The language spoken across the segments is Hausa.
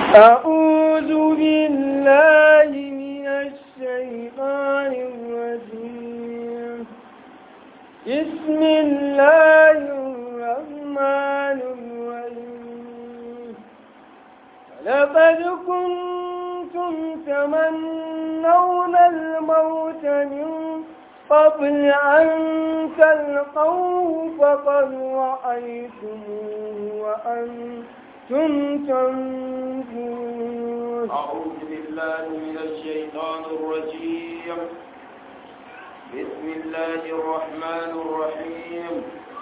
أعوذ بالله من الشيطان الرجيم بسم الله الرحمن الرحيم لقد كنتم تمنون الموت من قبل أن تلقوه فقد رأيتموه وأنتم تنظرون أعوذ بالله من الشيطان الرجيم بسم الله الرحمن الرحيم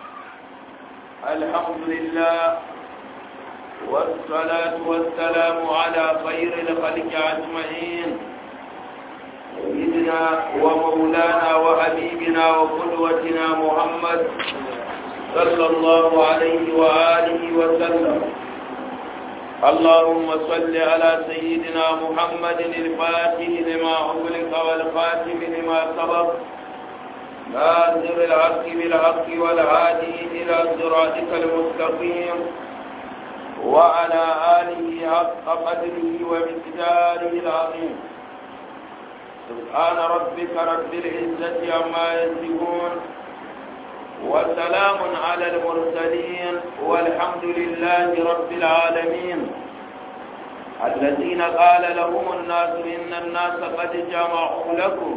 الحمد لله والصلاة والسلام على خير الخلق أجمعين سيدنا ومولانا وحبيبنا وقدوتنا محمد صلى الله عليه وآله وسلم اللهم صل على سيدنا محمد الفاتح لما أغلق والخاتم لما سبق ناصر الحق بالحق والهادي إلى صراطك المستقيم وعلى آله حق قدره ومقداره العظيم سبحان ربك رب العزة عما يصفون وسلام على المرسلين والحمد لله رب العالمين الذين قال لهم الناس إن الناس قد جمعوا لكم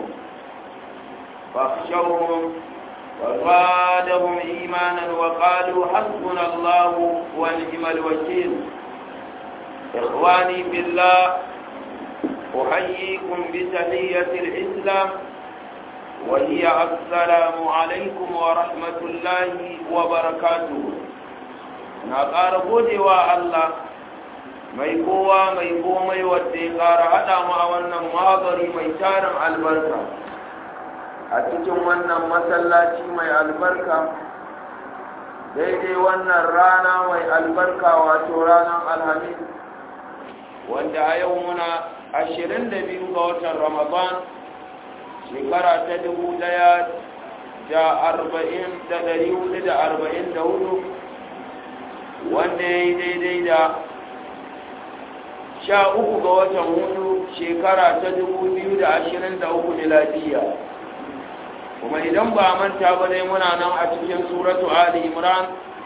فاخشوهم وزادهم إيمانا وقالوا حسبنا الله ونعم الوكيل إخواني بالله أحييكم بتحية الإسلام وهي السلام عليكم ورحمة الله وبركاته نقار wa Allah mai kowa mai komai wadda ya ƙara haɗa mu a wannan magari mai tarin albarka a cikin wannan masallaci mai albarka daidai wannan rana mai albarka wato ranar alhamis wanda a yau muna ashirin da biyu ga watan ramadan shekara ta dubu daya da arba'in da dari hudu da arba'in da hudu wanda ya yi daidai da sha uku ga watan hudu shekara ta dubu biyu da ashirin da uku miladiya kuma idan ba manta ba dai muna nan a cikin suratu ali imran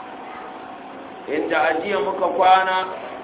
inda ajiya muka kwana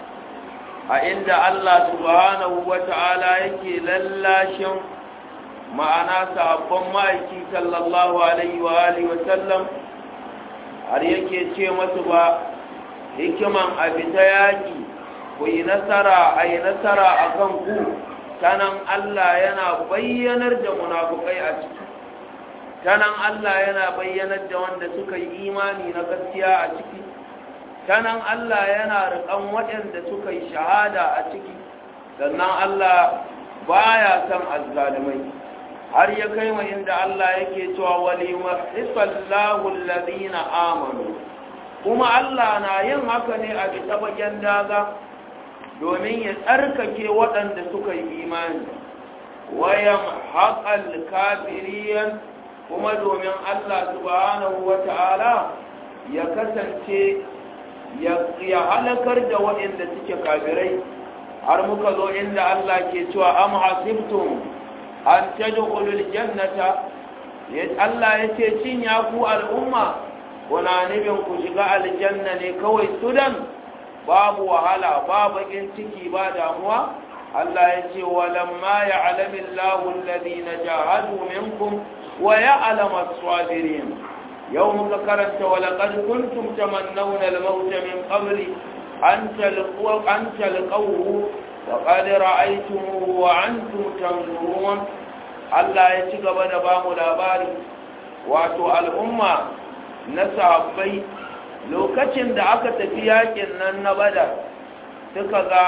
a inda allah subhanahu wa ta'ala yake lallashin ma'ana sahabban ma'aiki sallallahu alaihi wa alihi wa sallam har yake ce masu ba hikiman abi ta yaƙi ku yi nasara a yi nasara a kan ku tanan Allah yana bayyanar da munafukai a ciki tanan Allah yana bayyanar da wanda suka yi imani na gaskiya a ciki tanan Allah yana riƙan waɗanda suka yi shahada a ciki sannan Allah baya son azzalumai har ya kai ma inda Allah yake cewa wali mahisallahu alladhina amanu kuma Allah na yin haka ne a bisa bagen daga domin ya tsarkake waɗanda suka yi imani wayan haƙal kafiriyan kuma domin Allah subhanahu wata'ala ya kasance ya halakar da waɗanda suke kafirai har muka zo inda Allah ke cewa am hasibtum an tadkhulul jannata Allah yace cin ya ku al'umma kuna nufin ku shiga aljanna ne kawai sudan babu wahala ba bakin ciki ba damuwa Allah yace walamma ya'lamu Allahu alladhina jahadu minkum wa ya'lamu as-sabirin yau muka karanta wa laqad kuntum tamannawna al-maut min qabli an talqu an talqahu وقد رأيتموه وأنتم تنظرون Allah ya ci gaba da ba mu labari wato al'umma na sahabbai lokacin da aka tafi yakin nan na badar suka ga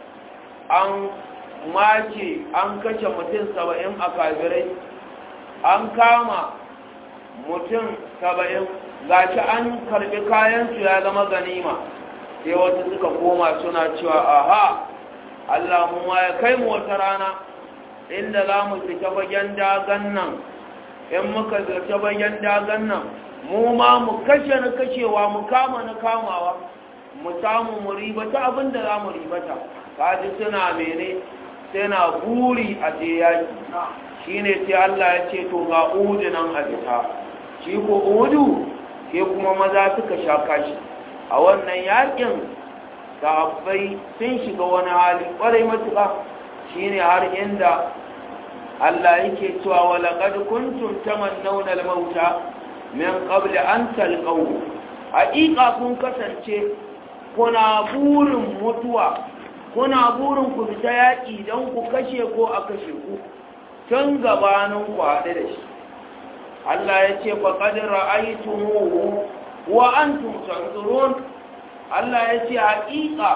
an mace an kashe mutum saba'in a kabirai an kama mutum saba'in gashi an karbi kayansu ya zama ganima sai wasu suka koma suna cewa aha Allah mu ya kai mu wata rana inda za mu fita bagen dagan nan in muka zirce bagen dagan nan mu ma mu kashe na kashewa mu kama na kamawa mu samu mu ribata abin da za mu ribata kaji suna mene suna buri a je yaki shine sai Allah ya ce to ga uhudu nan a fita shi ko uhudu ke kuma maza suka sha kashi a wannan yakin sahabbai sun shiga wani hali kwarai matuƙa shine har inda Allah yake cewa wa laqad kuntum tamannawna al-mauta min qabl an talqaw haƙiƙa kun kasance kuna burin mutuwa kuna burin ku fita yaƙi don ku kashe ko a kashe ku tun gabanin ku haɗe da shi Allah ya ce faƙad ra'aytumuhu wa antum tanzurun Allah ya ce haƙiƙa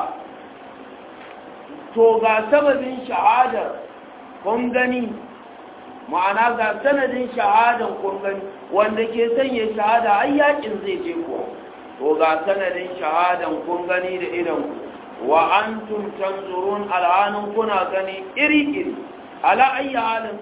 to ga sababin shahadar kun gani ma'ana ga sanadin shahadar kun gani wanda ke sanya shahada ai yakin zai je kuwa to ga sanadin shahadar kun gani da idan wa antum tanzurun al'anun kuna gani iri-iri ala ayi halin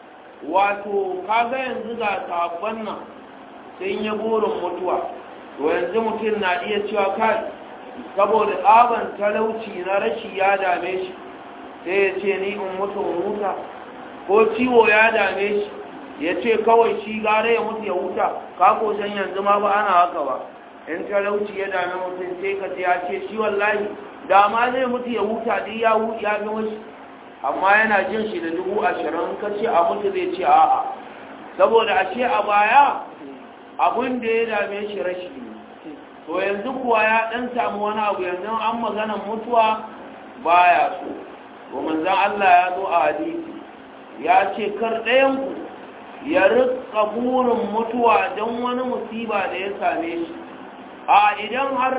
wato kaga yanzu ga sabon nan sun yi burin mutuwa to yanzu mutum na iya cewa kai saboda tsaban talauci na rashi ya dame shi sai ya ce ni in mutu in huta ko ciwo ya dame shi ya ce kawai shi gare ya mutu ya huta ka san yanzu ma ba ana haka ba in talauci ya dame mutum sai ka ya ce shi wallahi da ma zai mutu ya huta duk ya ya gama shi amma yana jin shi da dubu ashirin ka ce a mutu zai ce a'a saboda a ce a baya abin da ya dame shi rashi ne to yanzu kuwa ya dan samu wani abu yanzu an maganan mutuwa baya so to manzon Allah ya zo a hadisi ya ce kar ɗayan ku ya rika burin mutuwa don wani musiba da ya same shi a idan har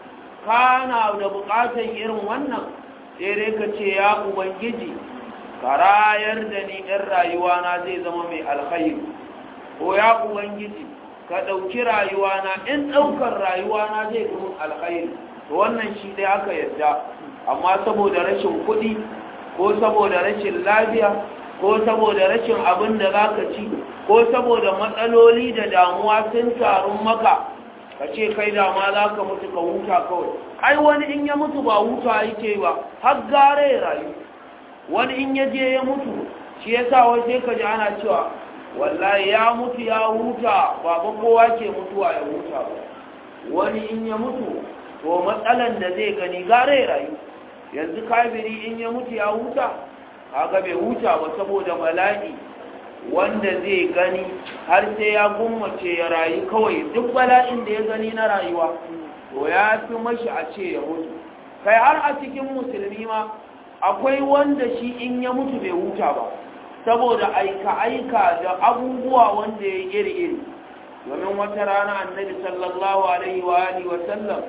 kana da bukatar irin wannan sai dai ka ce ya ubangiji ka rayar da ni ɗin rayuwa na zai zama mai alkhairi ko ya ubangiji ka ɗauki rayuwana in ɗaukar rayuwana zai fi alkhairi to wannan shi dai aka yadda amma saboda rashin kuɗi ko saboda rashin lafiya ko saboda rashin abin da za ka ci ko saboda matsaloli da damuwa sun tarun maka ka ce kai dama za ka mutu ka huta kawai ai wani in ya mutu ba huta yake ba har gare ya rayu wani in ya je ya mutu shi yasa wai sai ka ji ana cewa wallahi ya mutu ya huta ba ba kowa ke mutuwa ya huta ba wani in ya mutu to matsalan da zai gani gare rayu yanzu kafiri in ya mutu ya huta kaga bai huta ba saboda bala'i wanda zai gani har sai ya gummace ya rayu kawai duk bala'in da ya gani na rayuwa to ya fi mashi a ce ya mutu kai har a cikin musulmi ma akwai wanda shi in ya mutu bai huta ba saboda aika-aika da abubuwa wanda ya iri-iri domin wata rana annabi sallallahu alaihi wa alihi wa sallam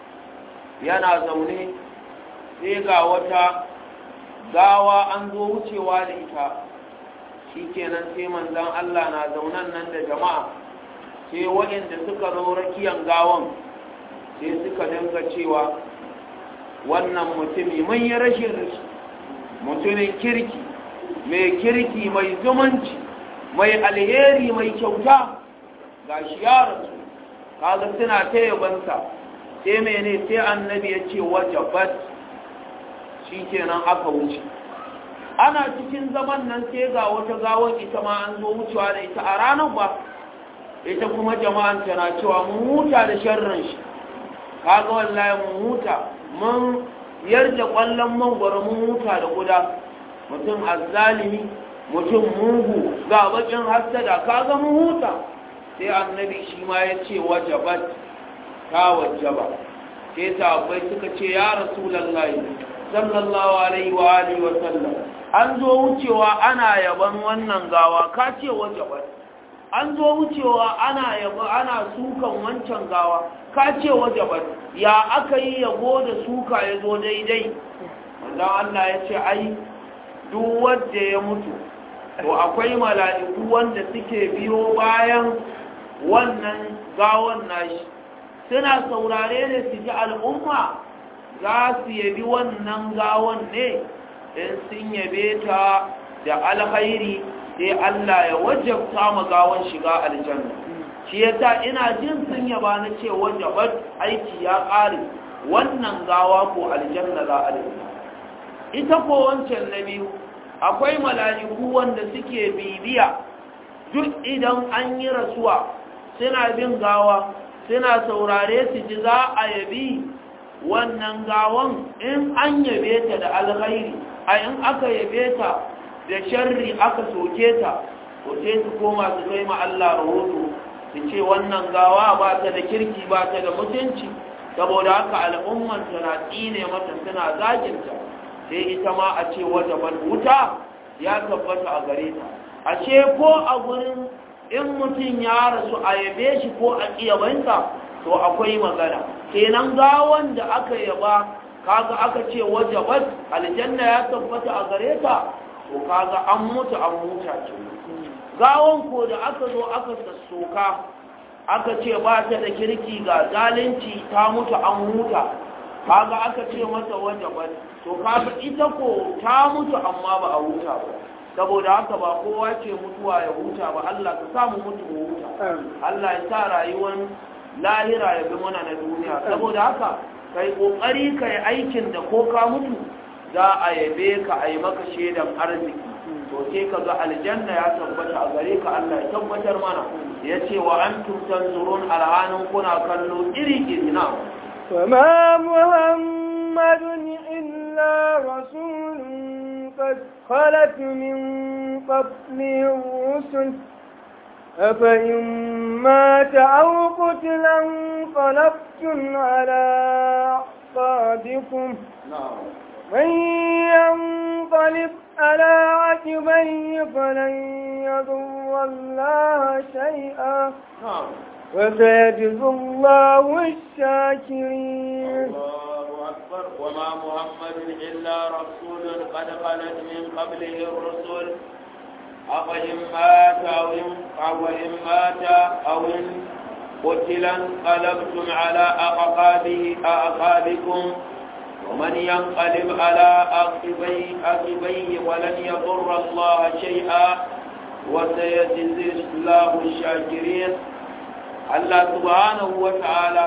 yana zaune sai ga wata gawa an zo wucewa da ita shi kenan sai manzan Allah na zaunan nan da jama'a sai waɗanda suka zo rakiyan gawan sai suka dinga cewa wannan mutumi mun yi rashin rashi mutumin kirki mai kirki mai zumunci mai alheri mai kyauta ga shi ya rasu kaga suna ta yabansa sai mene sai annabi ya ce wajabat shi kenan aka wuce ana cikin zaman nan sai ga wata gawon ita ma an zo wucewa da ita a ranar ba ita kuma jama'an tana cewa mun huta da sharrin shi kaga wallahi mun huta mun yarda kwallon mangwaro mun huta da guda mutum azzalimi mutum mugu ga bakin hassada kaga mun huta sai annabi shi ma ya ce wajabat ta wajaba sai sahabbai suka ce ya rasulullahi sallallahu alaihi wa alihi wa sallam an zo wucewa ana yaban wannan gawa ka ce wajabat an zo wucewa ana yaba ana sukan wancan gawa ka ce wajabat ya aka yi yabo da suka ya zo daidai wanda Allah ya ce ai duk wanda ya mutu to akwai mala'iku wanda suke biyo bayan wannan gawan nashi suna saurare ne su ji al'umma za su yabi wannan gawan ne in sun yabe ta da alkhairi sai Allah ya wajabta ma gawan shiga aljanna shi yasa ina jin sun yaba na ce wajabat aiki ya ƙare wannan gawa ko aljanna za a dinga ita ko wancan na biyu akwai mala'iku wanda suke bibiya duk idan an yi rasuwa suna bin gawa suna saurare su ji za a yabi wannan gawan in an yabe ta da alkhairi a in aka yabe ta da sharri aka soke ta ko sai su koma su kai ma Allah rahoto su ce wannan gawa ba ta da kirki ba ta da mutunci saboda haka al'umman tana tsine mata suna zaginta sai ita ma a ce wata ban wuta ya tabbata a gare ta a ce ko a gurin in mutum ya rasu a yabe shi ko a ƙiyabanta to akwai magana kenan gawan da aka yaba kaga aka ce wajabat aljanna ya tabbata a gare ta to kaga an mutu an muta ce gawan ko da aka zo aka sassoka aka ce ba ta da kirki ga zalunci ta mutu an huta kaga aka ce mata wajabat to kaga ita ko ta mutu amma ba a huta ba saboda haka ba kowa ce mutuwa ya huta ba Allah ka samu mutu mu huta Allah ya sa rayuwar lahira ya bi mana na duniya saboda haka kai kokari kai aikin da ko ka mutu za a yabe ka a yi maka shaidan arziki to sai ka ga aljanna ya tabbata a gare ka Allah ya tabbatar mana ya ce wa antum tanzurun alhanin kuna kallo iri iri na وما محمد إلا رسول قد خلت من قبله الرسل أفإن مات أو قتل انقلبتم على أعقابكم من ينقلب على عقبيه فلن يضر الله شيئا وسيجزي الله الشاكرين الله أكبر وما محمد إلا رسول قد خلت من قبله الرسل أفإن مات أو إن أو إن مات أو إن قتل انقلبتم على أعقابه أعقابكم ومن ينقلب على عقبيه عقبيه ولن يضر الله شيئا وسيجزي الله الشاكرين الله سبحانه وتعالى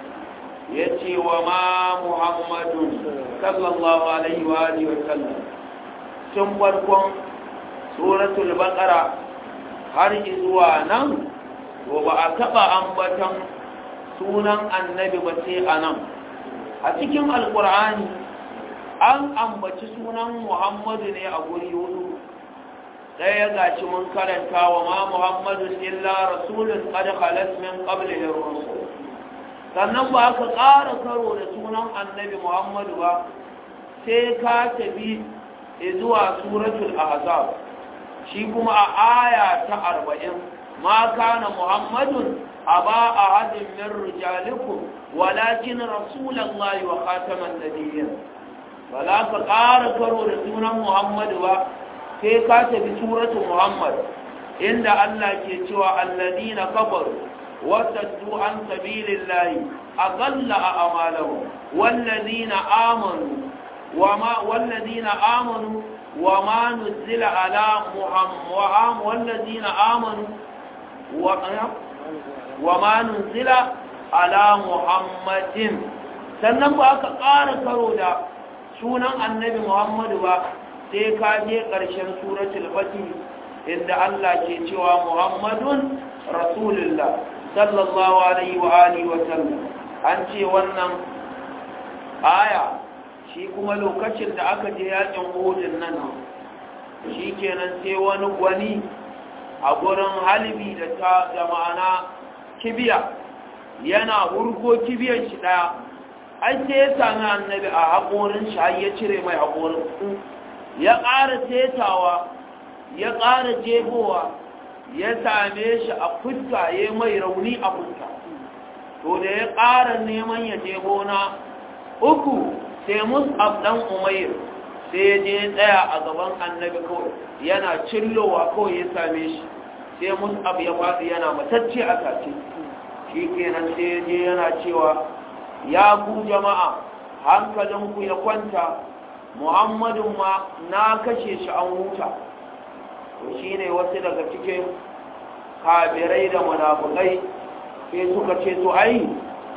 يتي وما محمد صلى الله عليه وآله وسلم تنبركم سورة البقرة har zuwa nan to ba a taɓa ambatan sunan annabi ba sai a nan a cikin alkur'ani an ambaci sunan muhammadu ne a guri hudu ɗaya gashi mun karanta wa ma muhammadu illa rasulun qad khalat min qablihi rusul sannan ba ka ƙara karo da sunan annabi muhammadu ba sai ka tafi zuwa suratul ahzab shi kuma a aya ta arba'in ma kana muhammadun aba ahadin min rijalikum walakin rasulullahi wa khataman nabiyyin wala ka ƙara karo da sunan muhammadu ba sai ka tafi suratu muhammad inda Allah ke cewa alladina kafaru wasaddu an sabilillahi aqalla a'malahum walladina amanu wama walladina amanu wama nuzila ala muhammad walladina amanu wama nuzila ala muhammadin sannan ba aka ƙara karo da sunan annabi muhammadu ba sai ka je ƙarshen suratul fatih inda Allah ke cewa Muhammadun Rasulullah sallallahu alaihi wa alihi wa sallam an ce wannan aya shi kuma lokacin da aka je yakin Uhud nan shi kenan sai wani gwani a gurin halibi da ta da ma'ana kibiya yana hurgo kibiyar shi daya ai sai ya sami annabi a haƙorin shi har ya cire mai haƙorin ya ƙara tetawa ya ƙara jebowa ya same shi a fuska ya mai rauni a fuska to da ya ƙara neman ya jebo na uku sai mus'ab ɗan umair sai ya je tsaya a gaban annabi kawai yana cillowa kawai ya same shi sai mus'ab ya faɗi yana matacce a tace shi kenan sai ya je yana cewa ya ku jama'a hankalinku ya kwanta muhammadun ma na kashe shi an huta to shi ne wasu daga cikin kabirai da munafukai sai suka ce to ai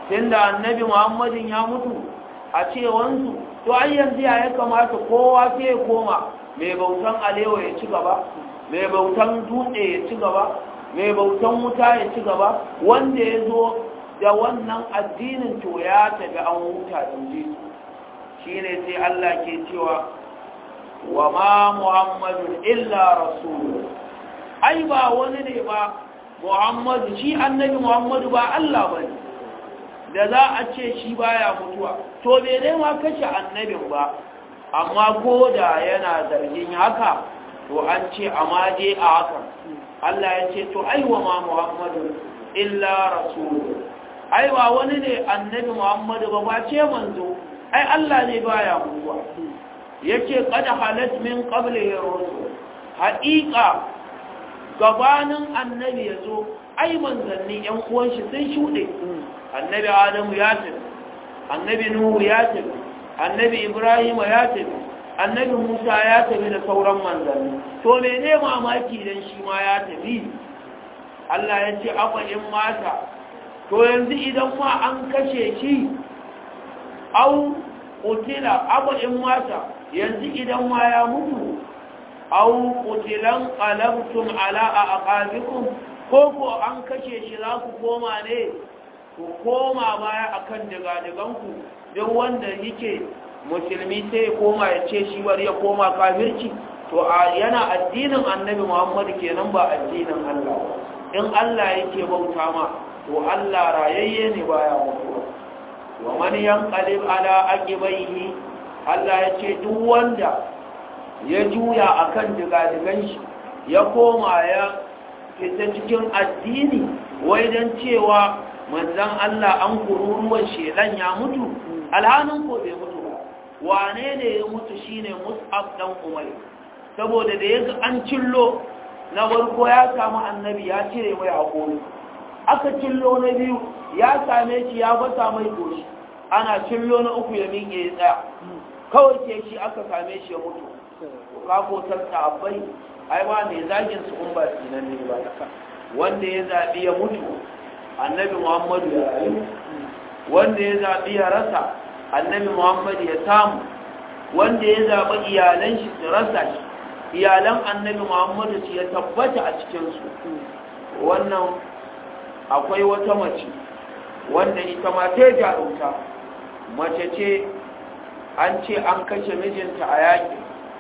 tunda annabi muhammadin ya mutu a cewansu to ai yanzu ya kamata kowa sai ya koma mai bautan alewa ya ci gaba mai bautan dutse ya ci gaba mai bautan wuta ya ci gaba wanda ya zo da wannan addinin to ya tafi an huta inji shi ne sai Allah ke cewa wa ma muhammadun illa rasulu ai ba wani ne ba muhammadu shi annabi muhammadu ba Allah ba ne da za a ce shi baya mutuwa to bai dai ma kashe annabin ba amma ko da yana zargin haka to an ce amma je a haka Allah ya ce to aiwa ma muhammadu illa rasulu ai ba wani ne annabi muhammadu ba ba ce manzo ai Allah ne baya mutuwa yake kada halat min qablihi rusul haqiqa gabanin annabi yazo ai manzanni yan uwan shi sun shude annabi adamu ya tafi annabi nuhu ya tafi annabi ibrahim ya tafi annabi musa ya tafi da sauran manzanni to mene mamaki dan shi ma ya tafi Allah ya ce afa in mata to yanzu idan ma an kashe shi au qutila afa in mata yanzu idan ma ya mutu au qutilan qalabtum ala aqabikum ko ko an kashe shi za ku koma ne ku koma baya akan digadiganku don wanda yake musulmi sai ya koma ya ce shi bari ya koma kafirci to a yana addinin annabi muhammadu kenan ba addinin allah in allah yake bauta ma to allah rayayye ne baya mutuwa wa man yanqalib ala aqibaihi allah ya ce duk wanda ya juya akan digadigan shi ya koma ya fita cikin addini wai don cewa manzan Allah an kururuwan shedan ya mutu alhanin ko bai mutu ba wane ne ya mutu shine mus'ab dan umar saboda da yaga an cillo na farko ya samu annabi ya cire mai hakuri aka cillo na biyu ya same shi ya fasa mai goshi ana cillo na uku ya miƙe ya tsaya kawai ke shi aka same shi ya mutu ka ko tanta abai ai ba mai zagin su kun ba sinan ne ba wanda ya zabi ya mutu annabi muhammadu ya rayu wanda ya zaɓi ya rasa annabi muhammadu ya samu wanda ya zaɓi iyalan shi su rasa shi iyalan annabi muhammadu su ya tabbata a cikinsu wannan akwai wata mace wanda ita ma ta jarumta mace ce an ce an kashe mijinta a yakin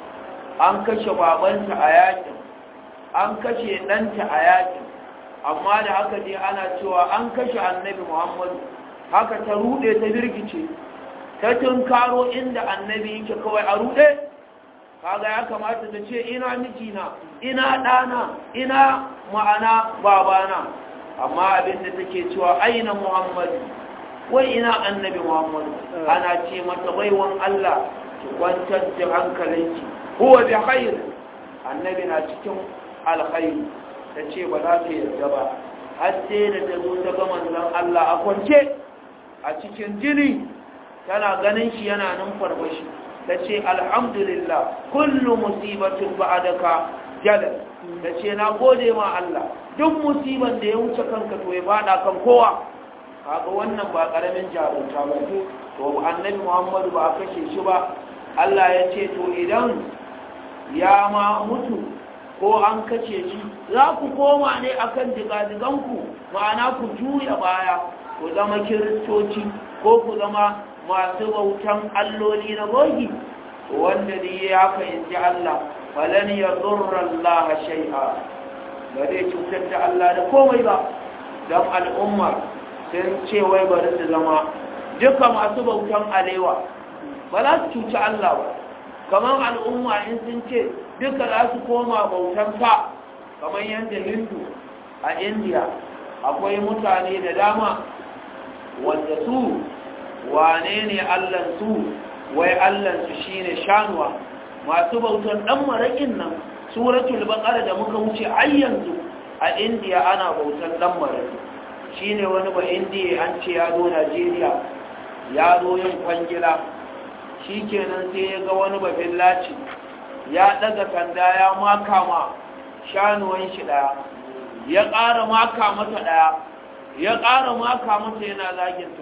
an kashe babanta a yakin an kashe ɗanta a yakin amma da haka dai ana cewa an kashe annabi muhammadu haka ta rude ta birgice ta tunkaro inda annabi yake kawai a rude kaga ya kamata ta ce ina mijina ina ɗana ina ma'ana babana amma abinda take cewa aina muhammadu wai ina annabi muhammadu ana ce mata baiwan allah ki kwantar da hankalinki huwa bi khair annabi na cikin alkhairi ta ce ba za ta yarda ba har sai da ta zo ta ga manzon Allah a kwance a cikin jini tana ganin shi yana nan farfashi ta ce alhamdulillah kullu musibatin ba'adaka jalal ta ce na gode ma Allah duk musiban da ya wuce kanka to ya fada kan kowa kaga wannan ba karamin jarumta ba to annabi Muhammadu ba a kashe shi ba Allah ya ce to idan ya ma mutu ko an kace shi za ku koma ne akan digadiganku ma'ana ku juya baya ku zama kiristoci ko ku zama masu bautan alloli na bogi wanda ne ya haka in ji Allah falan ya zurra Allah shai'a ba zai cutar da Allah da komai ba don al'umma sun ce wai bari su zama duka masu bautan alewa ba za su cuci Allah ba kamar al'umma in sun ce duka za su koma bautan fa kamar yadda hindu a indiya akwai mutane da dama wanda su wane ne allansu wai allansu shine shanuwa masu bautan dan maraƙin nan suratul baqara da muka wuce ayyanzu a indiya ana bautan dan maraƙi shine wani ba indiya an ce ya zo najeriya ya zo yin kwangila shi kenan sai ya ga wani bafin laci ya daga sanda ya maka ma shanuwan shi daya ya ƙara maka mata daya ya ƙara maka mata yana zaginta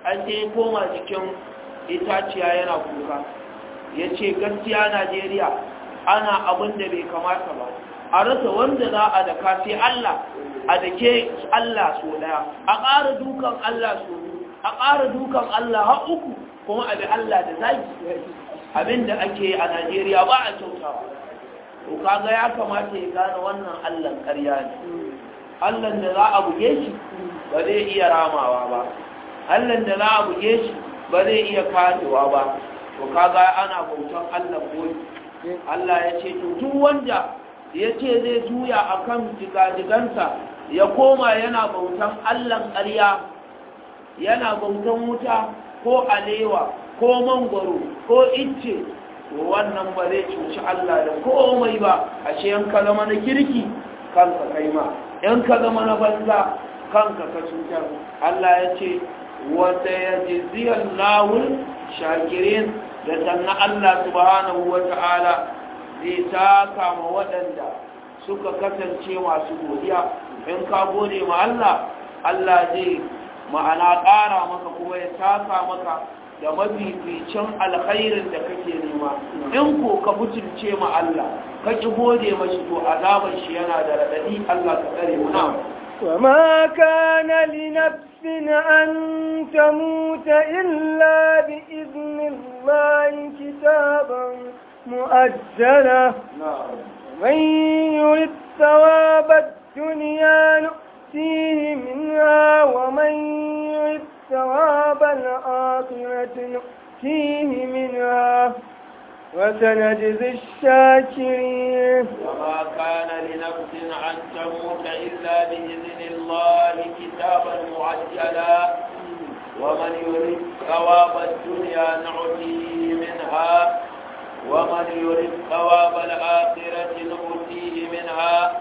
an sai koma cikin itaciya yana kuka ya ce gaskiya najeriya ana abin da bai kamata ba a rasa wanda za a daka sai allah a dake allah so daya a ƙara dukan allah so a ƙara dukan allah har uku kuma abin allah da zaki abin da ake a najeriya ba a kyautawa to kaga ya kamata ya gane wannan allah ƙarya ne allah da za a buge shi ba zai iya ramawa ba allah da za a buge shi ba zai iya karewa ba to kaga ana bautan allah koyi allah ya ce to duk wanda ya ce zai juya akan jigajigansa ya koma yana bautan allan ƙarya yana bautan wuta ko alewa ko mangwaro ko icce to wannan ba zai cuci Allah da komai ba ashe yan ka zama na kirki kanka kai ma yan ka zama na banza kanka ka cutar Allah ya ce wata ya jiziyar lawul shakirin da sannan Allah subhanahu wa ta'ala zai taka ma waɗanda suka kasance masu godiya in ka gode ma Allah Allah zai ma'ana ƙara maka kuma ya taka maka da mafificin alkhairin da kake nema in ko ka butulce ma Allah ka ki gode mashi to azaban shi yana da radadi Allah ka tsare mu na وما كان لنفس أن تموت إلا بإذن الله كتابا مؤجلا ومن يرد ثواب الدنيا نؤتيه منها ومن يرد ثواب الآخرة نؤتيه منها وسنجزي الشاكرين وما كان لنفس أن تموت إلا بإذن الله كتابا معجلا ومن يريد ثواب الدنيا نعطيه منها ومن يريد ثواب الآخرة نؤتيه منها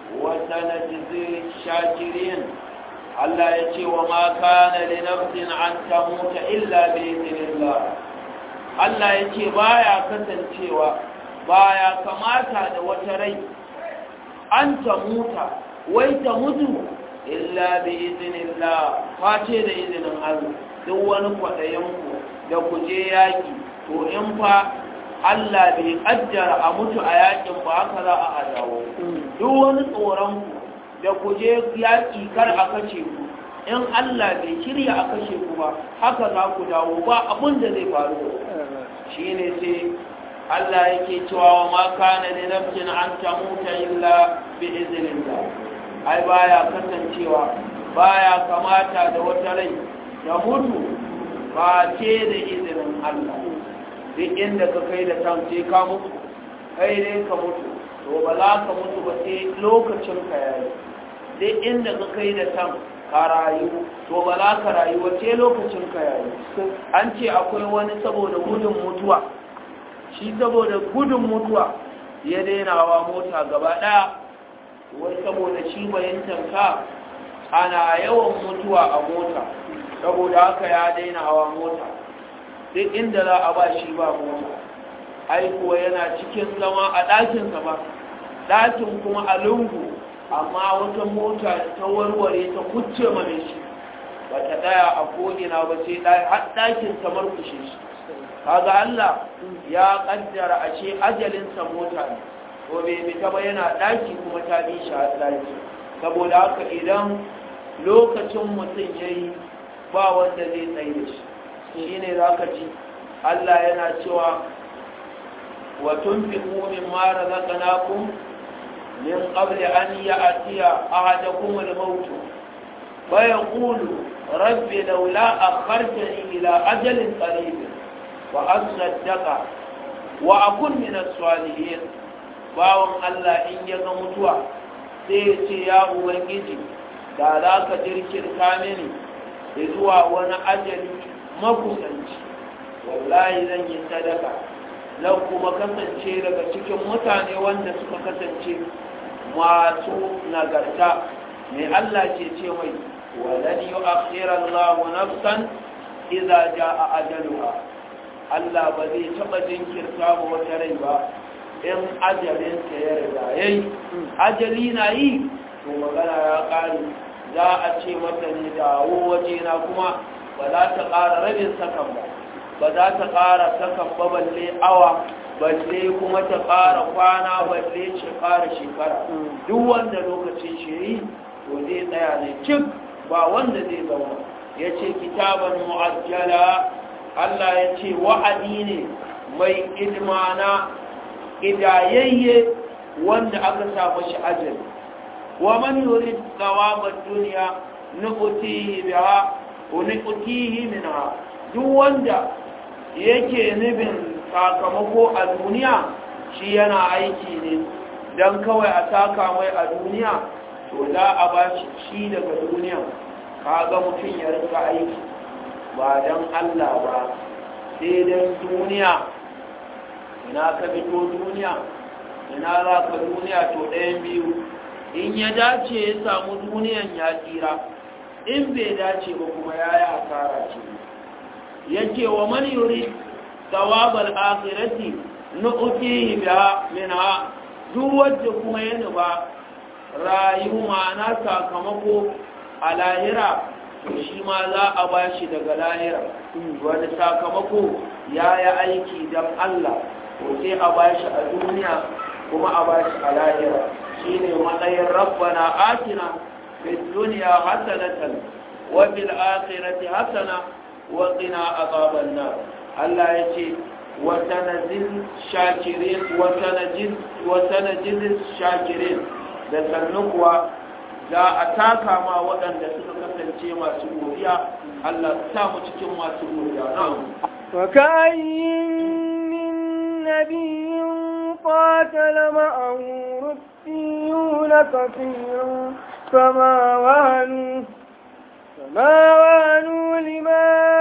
وسنجزي الشاكرين Allah ya ce wa ma kana li nafsin an tamuta illa bi idnillah Allah ya ce baya kasancewa baya kamata da wata rai an tamuta wai ta mutu illa bi idnillah face da izinin Allah duk wani kwadayen ku da ku je yaki to in fa Allah bai kaddara a mutu a yakin ba haka za a dawo duk wani tsoron ku da ku je yaƙi kar a kashe ku in Allah bai shirya a kashe ku ba haka za ku dawo ba abin da zai faru shi ne sai Allah yake cewa wa ma kana li nafsin an tamuta illa bi iznillah ai baya kasancewa baya kamata da wata rai da mutu ba ce da izinin Allah duk inda ka kai da tam sai ka mutu kai dai ka mutu to ba za ka mutu ba sai lokacin ka yayi duk inda ka kai da tam ka rayu to ba za ka rayu ba sai lokacin ka yayi an ce akwai wani saboda gudun mutuwa shi saboda gudun mutuwa ya daina wa mota gaba daya wai saboda shi bayyantar ka ana yawan mutuwa a mota saboda haka ya daina hawa mota duk inda za a ba shi ba mota ai kuwa yana cikin zama a ɗakinsa ba ɗakin kuma a lungu amma wata mota ta warware ta kucce mana shi ba ta ɗaya a ko'ina ba sai har ɗakin samar kushe shi kaga Allah ya ƙaddara a ce ajalinsa mota ne to bai fita ba yana ɗaki kuma ta bi shi a ɗaki saboda haka idan lokacin mutum ya yi ba wanda zai tsaye da shi shi ne za ka ji Allah yana cewa wa tunfiqu mimma razaqnakum min qabli an ya'tiya ahadakum al-maut fa yaqulu rabbi laula akhartani ila ajalin qarib wa asaddaqa wa akun min as-salihin bawon Allah in ya ga mutuwa sai ya ce ya ubangiji da za ka jirkirta mini zuwa wani ajali makusanci wallahi zan yi sadaka zan kuma kasance daga cikin mutane wanda suka kasance masu nagarta mai Allah ce ce mai wadan yi akhirar Allah nafsan iza ja a ajaluha Allah ba zai taɓa jinkirta ba wata rai ba in ajalinsa ya riga yayi ajali na yi to magana ya ƙare za a ce mata ne dawo waje na kuma ba za ta ƙara rabin sakan ba ba za ta ƙara sakan ba balle awa balle kuma ta ƙara kwana balle shekara shekara duk wanda lokacin shi yi to zai tsaya ne cik ba wanda zai zauna ya ce kitaban mu'ajjala Allah ya ce wa'adi ne mai idmana idayayye wanda aka samu shi ajali wa man yurid thawaba dunya nuqtihi biha wa nuqtihi minha duk wanda yake nubin sakamako a duniya shi yana aiki ne dan kawai a taka mai a duniya to za a ba shi shi daga duniya kaga mutum ya rika aiki ba dan Allah ba sai dan duniya ina ka fito duniya ina za ka duniya to ɗayan biyu in ya dace ya samu duniyan ya tsira in bai dace ba kuma ya yi asara ce ya ce wa man yuri tsawabar akirati na utihi biya minha duk wadda kuma ya nuba rayu ma'ana sakamako a lahira to shi ma za a ba shi daga lahira wani sakamako ya yi aiki don Allah to sai a ba shi a duniya kuma a ba shi a lahira shi ne matsayin rabbana atina fi duniya hasanatan wa fil akhirati hasana wa qina azaban nar Allah ya ce wa tanzil shakirin wa tanjil wa tanjil shakirin da sannan kuwa za a taka ma waɗanda suka kasance masu godiya Allah ta mu cikin masu godiya na'am وكأين من نبي قاتل معه ربيون كثير فما وهنوا فما وهنوا لما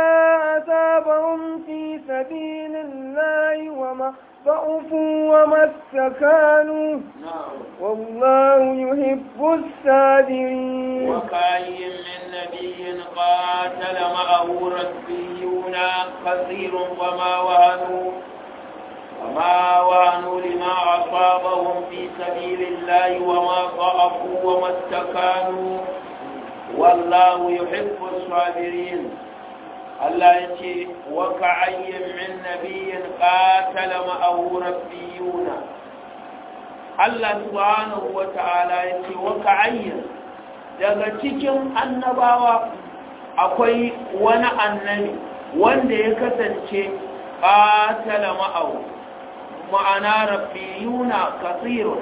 أصابهم في سبيل الله وما ضعفوا وما استكانوا na'am والله يحب الصابرين وكاين من نبي قاتل معه ربيون كثير وما وهنوا وما وهنوا لما أصابهم في سبيل الله وما ضعفوا وما استكانوا والله يحب الصابرين الله يتي وكعي من نبي قاتل معه ربيون Allah subhanahu wa ta'ala ya ce wa ka'ayyin daga cikin annabawa akwai wani annabi wanda ya kasance ƙatala ma'au ma'ana rabbiyuna kasirun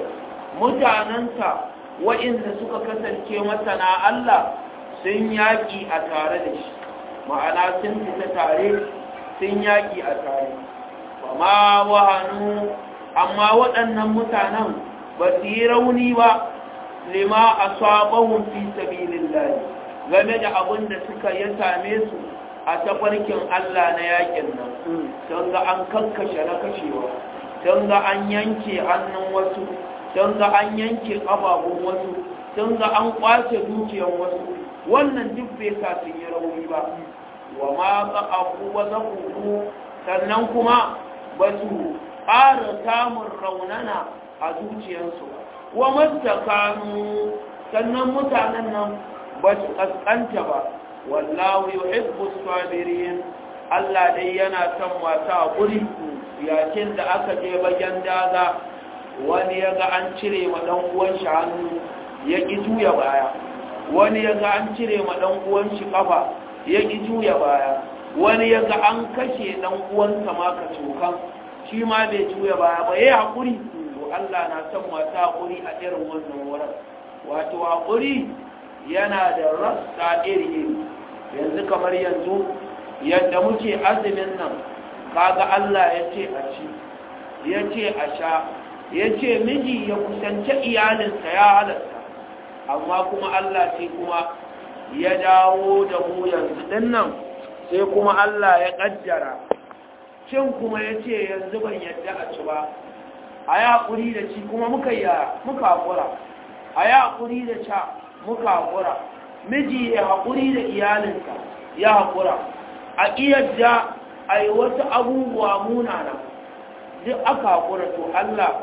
mutanensa wa'inda suka kasance masana Allah sun yaƙi a tare da shi ma'ana sun fita tare sun yaƙi a tare ba ma wahanu amma waɗannan mutanen ba su yi rauni ba lima a sabahun fi sabilin game da abin da suka ya same su a tafarkin Allah na yakin nan don ga an kankashe na kashewa don ga an yanke hannun wasu don ga an yanke ƙafafun wasu don ga an ƙwace dukiyar wasu wannan duk bai sa sun yi rauni ba wa ma ƙa'afu wa zaƙuƙu sannan kuma ba su ƙara samun raunana a zuciyarsu wa mastakanu sannan mutanen nan ba su ƙasƙanta ba wallahu yuhibbu sabirin Allah dai yana son masu haƙuri yakin da aka je bayan daga wani ya ga an cire ma ɗan uwan shi hannu ya ƙi juya baya wani ya ga an cire ma ɗan uwan shi ƙafa ya ƙi juya baya wani ya ga an kashe ɗan uwansa ma ka cokan shi ma bai juya baya ba ya haƙuri to Allah na son masu haƙuri a irin wannan wurin wato haƙuri yana da rassa iri yanzu kamar yanzu yadda muke azumin nan kaga Allah ya ce a ci ya ce a sha ya ce miji ya kusance iyalinsa ya halatta amma kuma Allah sai kuma ya dawo da mu yanzu din nan sai kuma Allah ya ƙaddara cin kuma ya ce yanzu ban yadda a ci ba a yi haƙuri da ci kuma muka yi muka haƙura a yi haƙuri da ca muka haƙura miji ya haƙuri da iyalinsa ya haƙura a iyadda a yi wasu abubuwa munana duk aka haƙura to Allah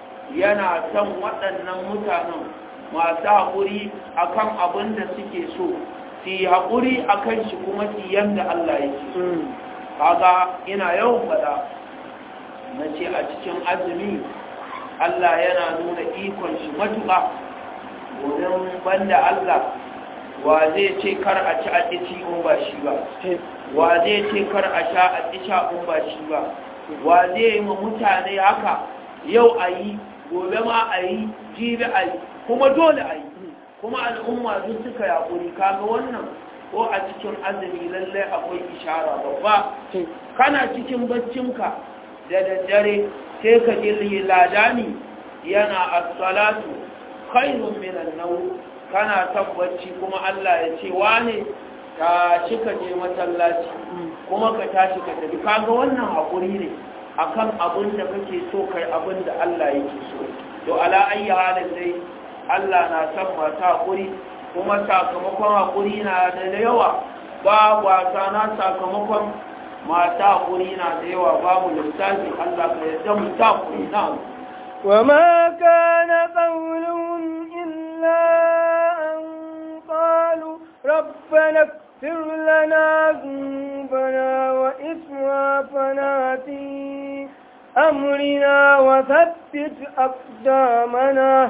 yana son waɗannan mutanen masu haƙuri a kan abin da suke so su yi haƙuri a kan shi kuma su yanda Allah yake so kaga ina yawan faɗa na ce a cikin azumi Allah yana nuna ikon shi matuƙa wurin banda Allah wa zai ce kar a ci a ci in ba shi ba wa zai ce kar a sha a ci sha in ba shi ba wa zai yi ma mutane haka yau a yi gobe ma a yi jibi a yi kuma dole a yi kuma al'umma sun suka yaƙuri kaga wannan ko a cikin azumi lallai akwai ishara babba kana cikin baccinka da daddare sai ka ji ladani yana as-salatu khairun min an-nawm kana tabbaci kuma Allah ya ce wane tashi ka je masallaci kuma ka tashi ka tafi kaga wannan hakuri ne akan abin da kake so kai abin da Allah yake so to ala ayi halin dai Allah na san masu hakuri kuma sakamakon hakuri na da yawa ba wasa na sakamakon masu hakuri na da yawa babu lissafi Allah ka yarda mu ta hakuri na وما كان قولهم إلا أن قالوا ربنا اغفر لنا ذنوبنا وإسرافنا في أمرنا وثبت أقدامنا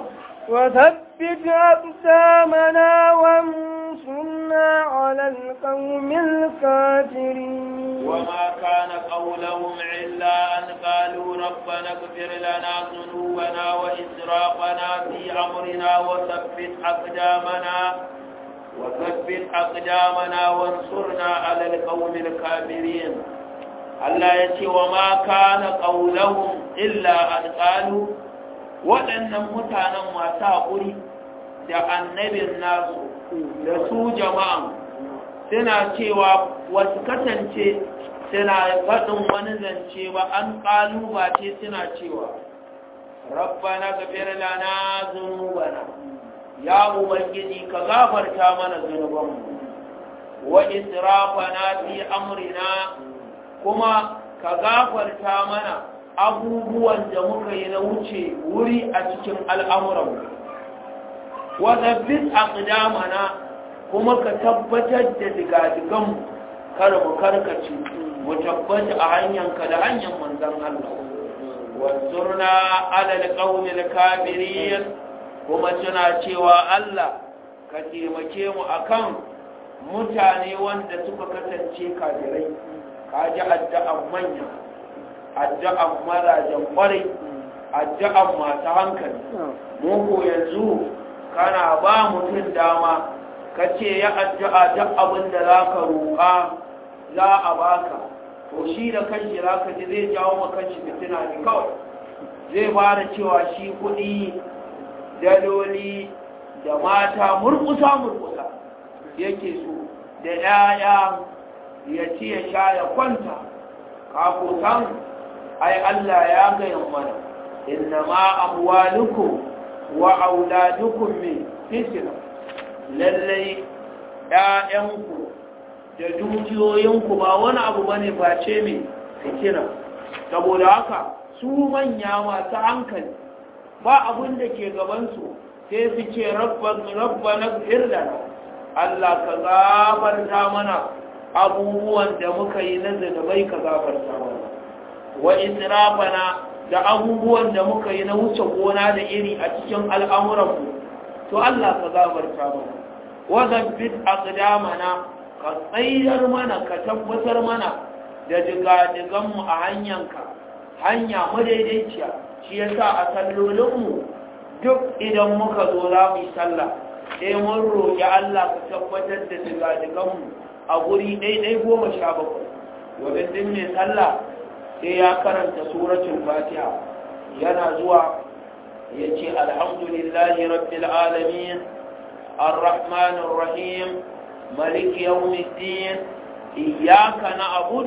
وثبت أقدامنا وانصرنا على القوم الكافرين وما كان قولهم إلا أن قالوا ربنا اغفر لنا ذنوبنا وإسرافنا في أمرنا وثبت أقدامنا وثبت أقدامنا وانصرنا على القوم الكافرين Allah ya ce wa ma kana qaulahum illa an qalu waɗannan mutanen masu haƙuri da annabin nasu da su jama'an suna cewa wasu kasance suna faɗin wani zance ba an ƙalubace suna cewa rabbana gafir lana zunubana ya ubangiji ka gafarta mana zunubanmu wa israfana fi amrina kuma ka gafarta mana abubuwan da muka yi na wuce wuri a cikin al'amuranmu wa zabbit aqdamana kuma ka tabbatar da digadiganmu kar mu karkace mu tabbata a hanyarka da hanyar manzon Allah wanzurna ala alqawmil kafirin kuma suna cewa Allah ka taimake mu akan mutane wanda suka kasance kafirai kaji addu'an manya addu'an marajan kwarai addu'an masu hankali mu ko yanzu kana ba mutum dama ka ce ya addu'a duk abin da za ka roƙa za a baka to shi da kanshi za ka ji zai jawo makanshi fitina ne kawai zai fara cewa shi kuɗi daloli da mata murkusa murkusa yake so da ‘ya'ya ya ci ya sha ya kwanta kakutan ai Allah ya gayan mana inna ma amwalukum wa auladukum min fitna lallai ‘ya'yanku da dukiyoyinku ba wani abu bane face mai fitina saboda haka su manya masu hankali ba abin da ke gabansu sai su ce rabba na firlana Allah ka gafarta mana abubuwan da muka yi na zanabai ka gafarta mana wa israfana da abubuwan da muka yi na wuce gona da iri a cikin al'amuranmu to Allah ka gafarta mana wa zabbit aqdamana ka tsayar mana ka tabbatar mana da digadiganmu a hanyanka hanya madaidaiciya shi yasa a sallolinmu duk idan muka zo za mu yi sallah sai mun roƙi Allah ka tabbatar da digadiganmu a guri ɗaiɗai goma sha bakwai wadda din mai sallah sai ya karanta suratul fatiha yana zuwa ya ce alhamdulillahi rabbil alamin arrahmanir rahim ملك يوم الدين إياك نعبد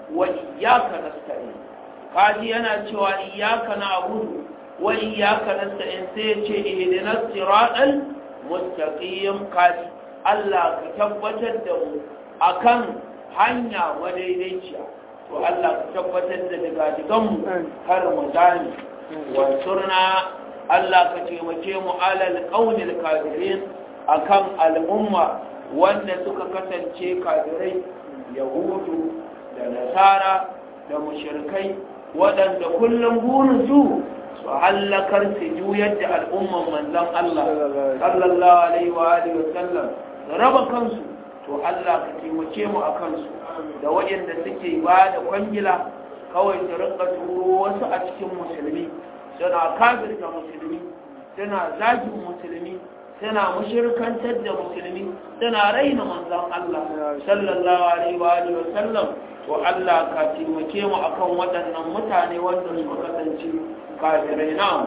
وإياك نستعين kaji yana cewa iyyaka na'budu wa iyyaka nasta'in sai ce ihdinas siratal mustaqim kaji Allah ka tabbatar da mu akan hanya madaidaiciya to Allah ka tabbatar da daga digan mu har mu dani wansurna Allah ka taimake mu alal qaulil kafirin akan al'umma wanda suka kasance kafirai yahudu da nasara da mushrikai waɗanda kullum burinsu su hallakar su juyar da al'umman manzon Allah sallallahu alaihi wa alihi wa sallam raba kansu to Allah ka taimake mu a kansu da waɗanda suke ba da kwangila kawai su rinka turo wasu a cikin musulmi suna kafirta musulmi suna zagin musulmi suna mushirkantar da musulmi suna raina manzon Allah sallallahu alaihi wa alihi wa sallam to Allah ka taimake mu akan waɗannan mutane wanda suka kasance kafirai na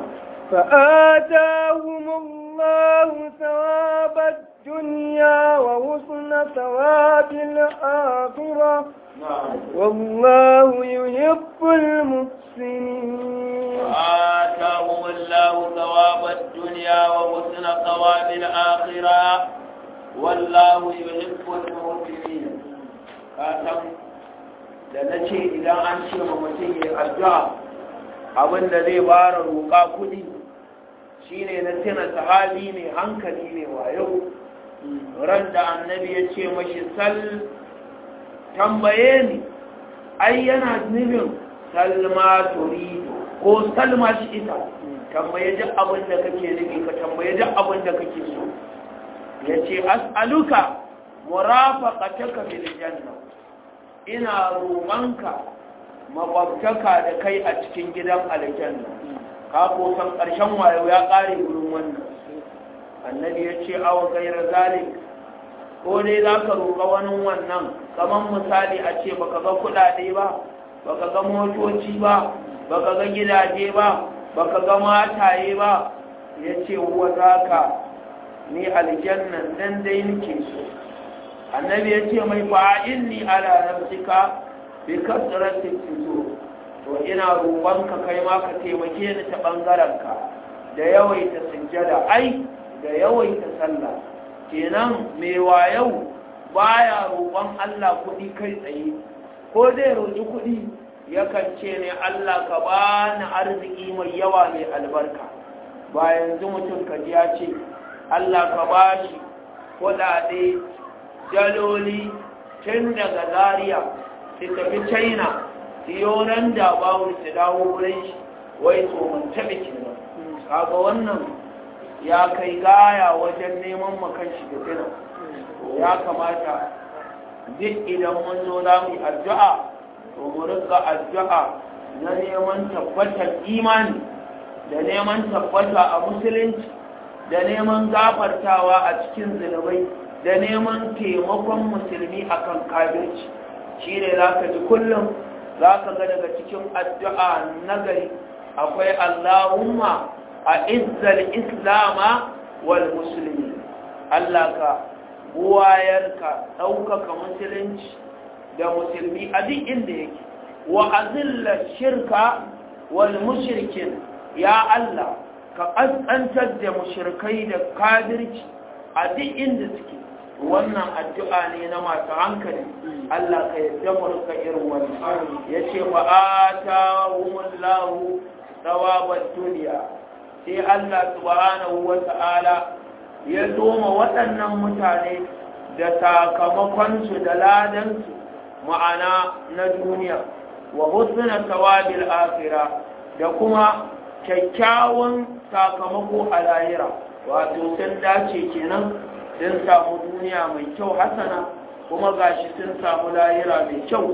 فآتاهم الله ثواب الدنيا وحسن ثواب الآخرة والله يحب المحسنين آتاهم الله ثواب الدنيا وحسن ثواب الآخرة والله يحب المحسنين كاتم da na ce idan an ce ma mutum ya addu'a abinda zai bara roƙa kuɗi shine na tuna sahabi mai hankali ne wayo ran da annabi ya ce mashi sal tambaye ni ai yana nufin salma turido ko salma shi ita tambaye duk abin da kake nufi ka tambaye duk abin da kake so ya ce as'aluka murafaqataka fil janna ina roƙonka makwabtaka da kai a cikin gidan aljanna ka ko san ƙarshen wayo ya ƙare wurin wannan annabi ya ce awon gairar zalik ko dai za ka roƙa wani wannan kamar misali a ce baka ga kuɗaɗe ba baka ga motoci ba baka ga gidaje ba baka ga mataye ba ya ce wa za ka ni aljannan dan dai nake so annabi ya ce mai fa'in ni ala nafsika bi kasratin fito to ina roƙonka kai ma ka taimake ni ta ɓangarenka da yawaita sujjada ai da yawaita sallah kenan mai wayau baya roƙon Allah kuɗi kai tsaye ko zai roƙi kuɗi yakan ce ne Allah ka bani arziki mai yawa mai albarka ba yanzu mutum ka ji ya ce Allah ka bashi kuɗaɗe daloli tun daga Zaria su tafi China siyoran da bawu su dawo wurin shi wai tsohon taɓe kenan kaga wannan ya kai gaya wajen neman makan shi da fina ya kamata duk idan mun zo za mu yi addu'a to mu rika addu'a na neman tabbatar imani da neman tabbata a musulunci da neman gafartawa a cikin zunubai da neman taimakon musulmi akan kafirci shi ne za ka ji kullum za ka ga daga cikin addu'a nagari akwai Allahumma a izzal islama wal musulmi Allah ka buwayar ka ɗaukaka musulunci da musulmi a duk inda yake wa azilla shirka wal mushrikin ya Allah ka ƙasƙantar da mushrikai da kadirci a duk inda suke wannan addu'a ne na masu hankali Allah ka yadda murka irin wannan ya ce ba a ta humullahu tsawabar duniya sai Allah subhanahu wa ta'ala ya zoma waɗannan mutane da sakamakonsu da ladansu ma'ana na duniya wa husna tawabil akhira da kuma kyakkyawan sakamako a lahira wato sun dace kenan sun samu duniya mai kyau hasana kuma gashi sun samu lahira mai kyau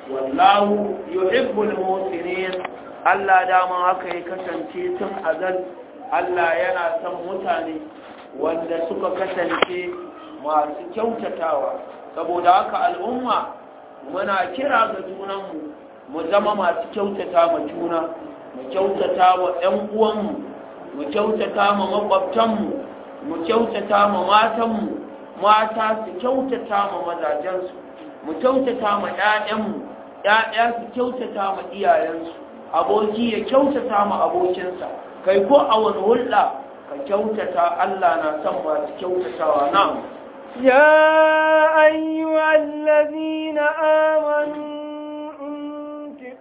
wallahu yuhibbul musinin Allah dama haka ya kasance tun azal Allah yana son mutane wanda suka kasance masu kyautatawa saboda haka al'umma muna kira ga junanmu mu zama masu kyautata ma juna mu kyautata wa 'yan uwanmu mu kyautata ma makwabtanmu mu kyautata ma matanmu mata su kyautata ma mazajensu mu kyautata ma 'ya'yanmu 'ya'ya su kyautata ma iyayensu aboki ya kyautata ma abokinsa kai ko a wani hulɗa ka kyautata Allah na son masu kyautatawa na يا أيها الذين آمنوا إن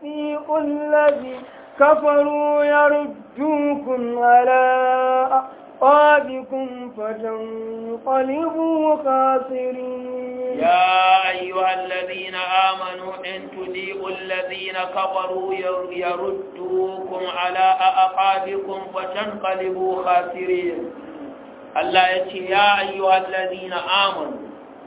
تطيعوا الذي كفروا يردوكم على أعقابكم فتنقلبوا خاسرين يا أيها الذين آمنوا إن تديئوا الذين كفروا يردوكم على أعقابكم فتنقلبوا خاسرين الله يتي يا أيها الذين آمنوا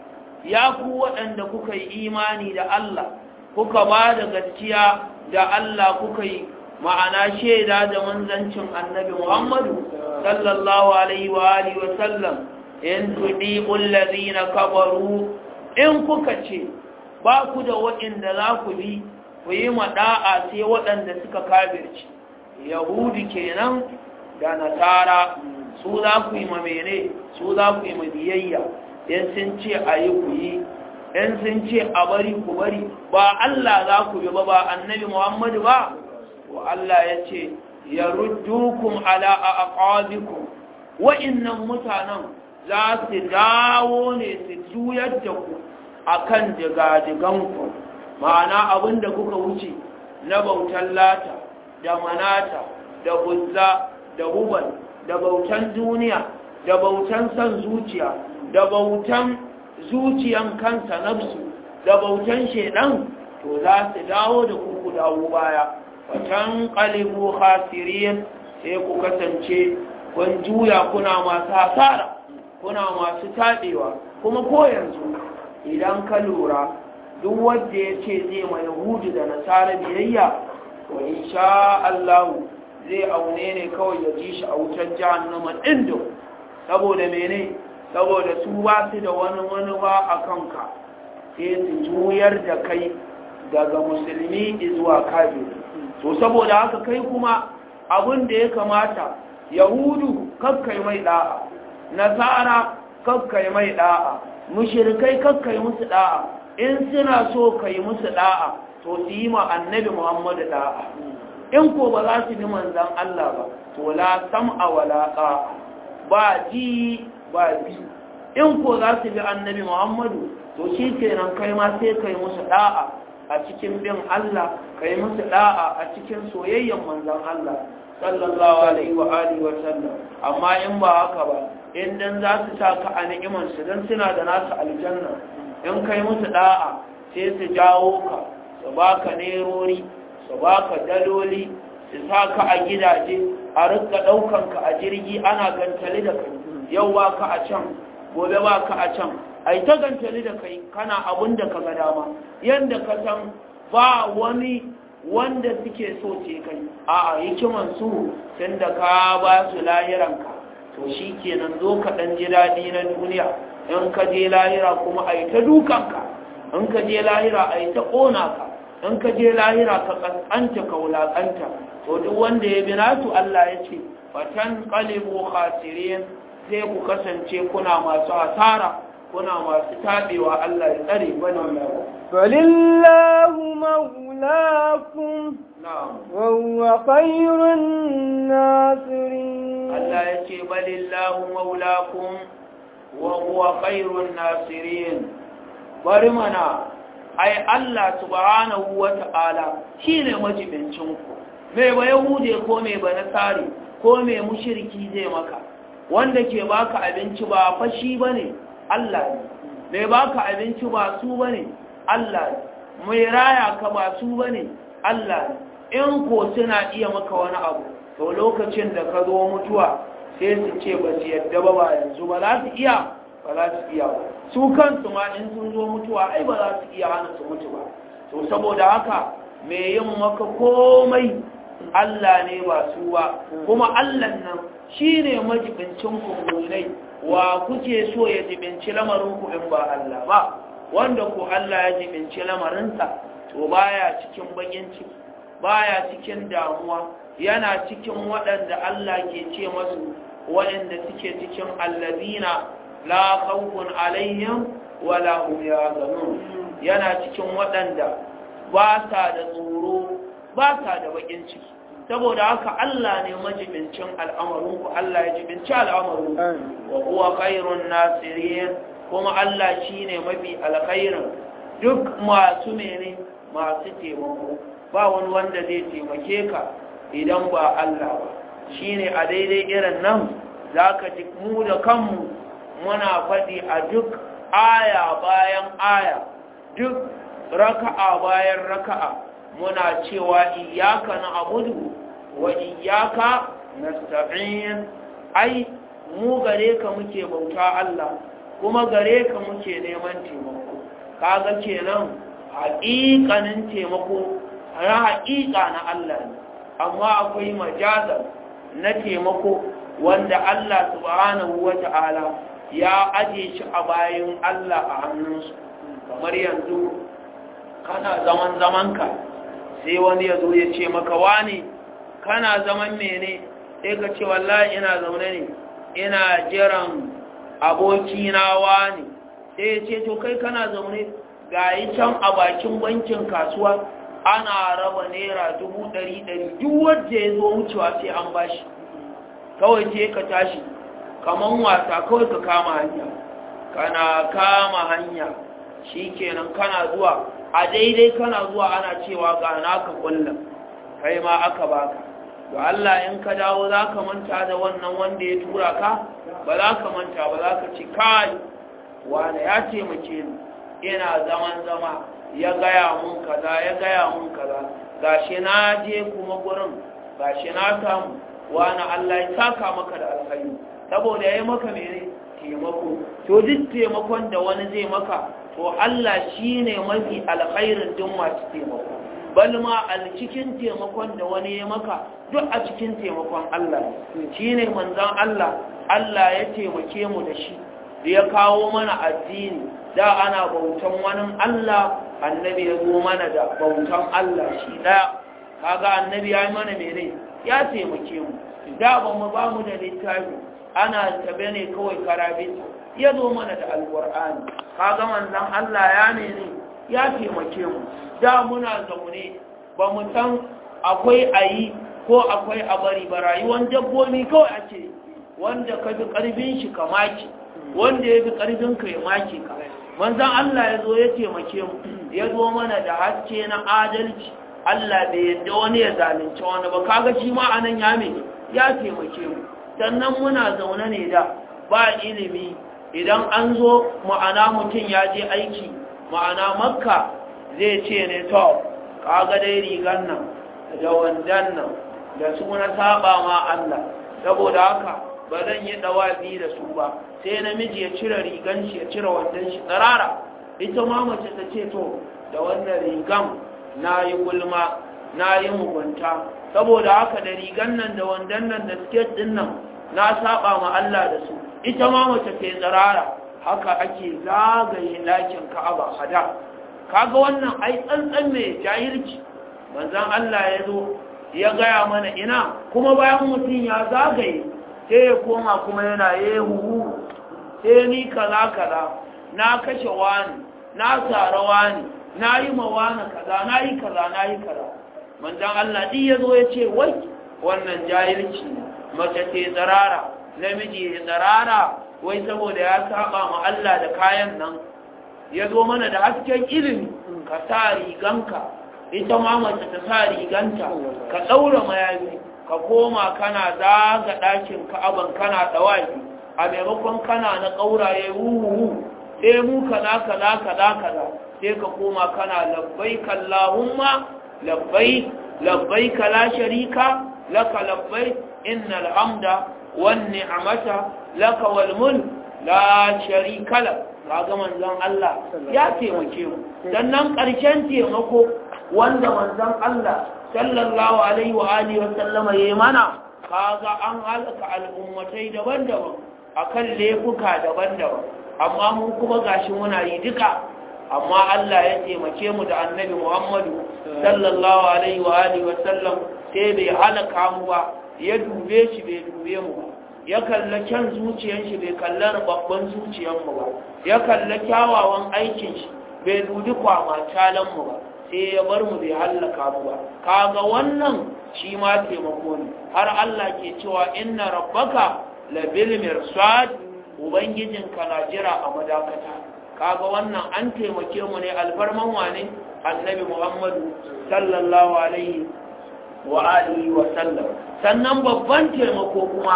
يا قوة أنك إيماني دا الله kuka ba da gaskiya da Allah kuka yi ma'ana shaida da manzancin annabi Muhammadu sallallahu alaihi wa alihi wa sallam in tudiqul ladina kafaru in kuka ce ba ku da waɗanda za ku bi ku yi mada'a sai waɗanda suka kafirci yahudi kenan da nasara su za ku yi mamene su za ku yi mabiyayya in sun ce a yi ku yi in sun ce a bari ku bari ba Allah za ku bi ba ba annabi Muhammadu ba wa Allah ya ce ya ruddukum ala aqabikum wa'innan mutanen za su dawo ne su juyar da ku akan digadiganku ma'ana abinda kuka wuce na bautan lata da manata da buzza da hubal da bautan duniya da bautan san zuciya da bautan zuciyan kansa nafsu da bautan shedan to za su dawo da ku dawo baya watan qalibu khasirin sai ku kasance kun juya kuna masu hasara kuna masu taɗewa kuma ko yanzu idan ka lura duk wanda ya ce zai ma yahudu da nasara biyayya to insha Allah zai aune ne kawai ya ji shi a wutar jahannama ɗin saboda mene saboda su ba su da wani wani ba a kanka sai su juyar da kai daga musulmi zuwa kafiri to saboda haka kai kuma abin da ya kamata yahudu kakkai mai da'a nasara kakkai mai da'a mushrikai kakkai musu da'a in suna so kai musu da'a to su yi ma annabi muhammadu da'a in ko ba za su bi manzan Allah ba to la sam'a wala ta'a ba ji ba bi in ko za su bi annabi muhammadu to shi kenan kai ma sai kai musu da'a a cikin bin Allah kai musu da'a a cikin soyayyen manzan Allah sallallahu alaihi wa alihi wa sallam amma in ba haka ba in dan za su sa ka a ni'iman su dan suna da nasu aljanna in kai musu da'a sai su jawo ka su baka nerori su baka daloli su sa ka a gidaje a rika daukan ka a jirgi ana gantali da kai yau ba ka a can gobe ba ka a can ai ta gantali da kai kana abun da ka ga dama yanda ka san ba wani wanda suke so ce kai a a hikiman su tun da ka ba su lahiranka to shi kenan zo ka ɗan ji daɗi na duniya in ka je lahira kuma a yi ta dukanka in ka je lahira a yi ta ƙona ka in ka je lahira ka ƙasƙanta ka wulaƙanta to duk wanda ya bi nasu Allah ya ce fatan qalibu khasirin sai ku kasance kuna masu asara kuna masu tabewa Allah ya tsare bane فلله مولاكم na'am وهو خير الناصرين Allah ya ce balillahu maulakum wa huwa khairun nasirin bari mana ai Allah subhanahu wa ta'ala shine majibincin ku me ba yahude ko me ba nasari ko me mushriki zai maka wanda ke baka abinci ba fashi bane Allah ne me baka abinci ba su bane Allah ne mai raya ka ba su bane Allah ne in ko suna iya maka wani abu to lokacin da ka zo mutuwa sai su ce ba su yadda ba ba yanzu ba za su iya ba za su iya ba su kansu ma in sun zo mutuwa ai ba za su iya hana su mutu ba to saboda haka mai yin maka komai Allah ne ba su ba kuma Allah nan shi ne majibincin kummunai wa kuke so ya jibinci lamarin ku in ba Allah ba wanda ku Allah ya jibinci lamarinsa to baya cikin bakin ciki baya cikin damuwa yana cikin waɗanda Allah ke ce masu waɗanda suke cikin allazina la khawfun alaihim wala hum yahzanun yana cikin waɗanda ba sa da tsoro ba sa da bakin ciki saboda haka Allah ne majibincin al'amarinku Allah ya jibinci al'amarinku wa huwa khairun nasirin kuma Allah shine mafi alkhairin duk masu mene masu taimako ba wani wanda zai taimake ka idan ba Allah ba shi ne a daidai irin nan za ka ji mu da kanmu muna faɗi a duk aya bayan aya duk raka'a bayan raka'a muna cewa iyaka na abudu wa iyaka nasta'in ai mu gare ka muke bauta Allah kuma gare ka muke neman taimako kaga kenan haƙiƙanin taimako na haƙiƙa na Allah ne amma akwai majazar na taimako wanda Allah subhanahu wata'ala ya aje shi a bayan Allah a hannunsu kamar yanzu kana zaman zamanka sai wani ya zo ya ce maka wani kana zaman mene sai ka ce wallahi ina zaune ne ina jiran abokina wani sai ya ce to kai kana zaune ga yi can a bakin bankin kasuwa ana raba naira dubu ɗari ɗari duk wadda ya zo wucewa sai an bashi kawai ce ka tashi kaman wasa kawai ka kama hanya kana kama hanya shi kenan kana zuwa a daidai kana zuwa ana cewa ga naka kullum kai ma aka baka to Allah in ka dawo za ka manta da wannan wanda ya tura ka ba za ka manta ba za ka ci kai wanda ya taimake ni ina zaman zama ya gaya mun kaza ya gaya mun kaza gashi na je kuma gurin gashi na samu wani Allah ya saka maka da alkhairi saboda ya yi maka mene taimako to duk taimakon da wani zai maka to Allah shi ne mafi alkhairin duk masu taimako bal ma a cikin taimakon da wani ya maka duk a cikin taimakon Allah shi ne manzan Allah Allah ya taimake mu da shi da ya kawo mana addini da ana bautan wani Allah annabi ya zo mana da bautan Allah shi daya kaga annabi ya yi mana mene ya taimake mu da ba mu ba mu da littafi ana tabe ne kawai karabita ya zo mana da alkur'ani kaga manzon Allah ya mene ya taimake mu da muna zaune ba mu san akwai ayi ko akwai a bari ba rayuwar dabbobi kawai ake wanda ka fi karfin shi ka maki wanda ya fi karfin ka ya maki ka manzon Allah ya zo ya taimake mu ya zo mana da haske na adalci Allah bai yadda wani ya zalunci wani ba kaga shi ma anan ya me ya taimake mu sannan muna zaune ne da ba ilimi idan an zo ma'ana mutum ya je aiki ma'ana makka zai ce ne to kaga dai rigan nan da wandan nan da su na saba ma Allah saboda haka ba zan yi dawabi da su ba sai namiji ya cire rigan shi ya cire wandan shi tsarara ita ma mace ta ce to da wannan rigan na yi gulma na yi mugunta saboda haka da rigan nan da wandan nan da siket din nan na saba ma Allah da su ita ma mace ke tsarara haka ake zagaye ɗakin ka'aba hada kaga wannan ai tsantsan mai jahilci manzon Allah ya zo ya gaya mana ina kuma bayan mutum ya zagaye sai ya koma kuma yana yehu sai ni kaza kaza na kashe wani na tsara wani na yi ma wani kaza na yi kaza na yi kaza manzon Allah ɗi ya zo ya ce wai wannan jahilci ne mace ce tsarara namiji ya tsarara wai saboda ya saba ma Allah da kayan nan ya zo mana da hasken ilimi ka sa riganka ita ma mace ta sa riganta ka ɗaura mayafi ka koma kana zaga ɗakin ka'aban kana ɗawaki a maimakon kana na ƙauraye wuhu sai mu kaza kaza kaza kaza sai ka koma kana labbai kallahumma labbai labbai la sharika laka labbai innal hamda wan ni'mata laka wal mulk la sharika lak kaga manzon Allah ya taimake mu sannan ƙarshen taimako wanda manzon Allah sallallahu alaihi wa alihi wa sallama yayi mana kaga an halaka al'ummatai daban-daban akan laifuka daban-daban amma mun kuma gashi muna yi duka amma Allah ya taimake mu da annabi Muhammadu sallallahu alaihi wa alihi wa sallam sai bai halaka mu ba ya dube shi bai dube mu ba ya kalla kyan zuciyar shi bai kalla babban zuciyar mu ba ya kalla kyawawan aikin shi bai dubi kwama talan mu ba sai ya bar mu bai halaka mu ba kaga wannan shi ma taimako ne har Allah ke cewa inna rabbaka labil mirsad ubangijinka na jira a madakata kaga wannan an taimake mu ne alfarman wane annabi muhammadu sallallahu alaihi wa alihi wa sallam sannan babban taimako kuma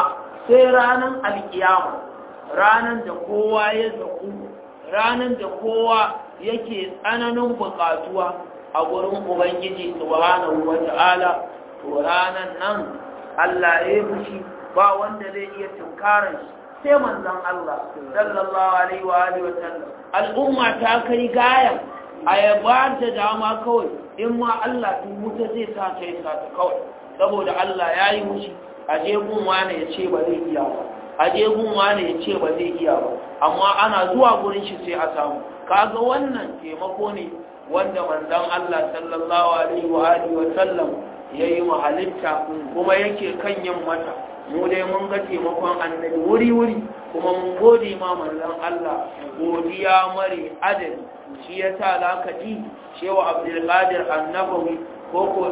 sai ranar alkiyama ranar da kowa ya zaku ranar da kowa yake tsananin buƙatuwa a gurin ubangiji subhanahu wata'ala to ranar nan Allah ya fushi ba wanda zai iya tunkarar shi sai manzon Allah sallallahu alaihi wa alihi wa sallam al'umma ta kai gaya a yaba da dama kawai in ma Allah tun wuta zai sa ta yi sa ta kawai saboda Allah ya yi mushi a je gun wani ya ce ba zai iya ba a je gun wani ya ce ba zai iya ba amma ana zuwa gurin shi sai a samu kaga wannan taimako ne wanda manzon Allah sallallahu alaihi wa alihi wa sallam yayi mahalitta kuma yake kan yin mata mu dai mun ga taimakon annabi wuri wuri kuma mun gode ma manzon Allah godiya mare adali shi yasa zaka ji cewa Abdul Qadir Annabawi ko ko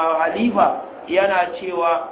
Halifa yana cewa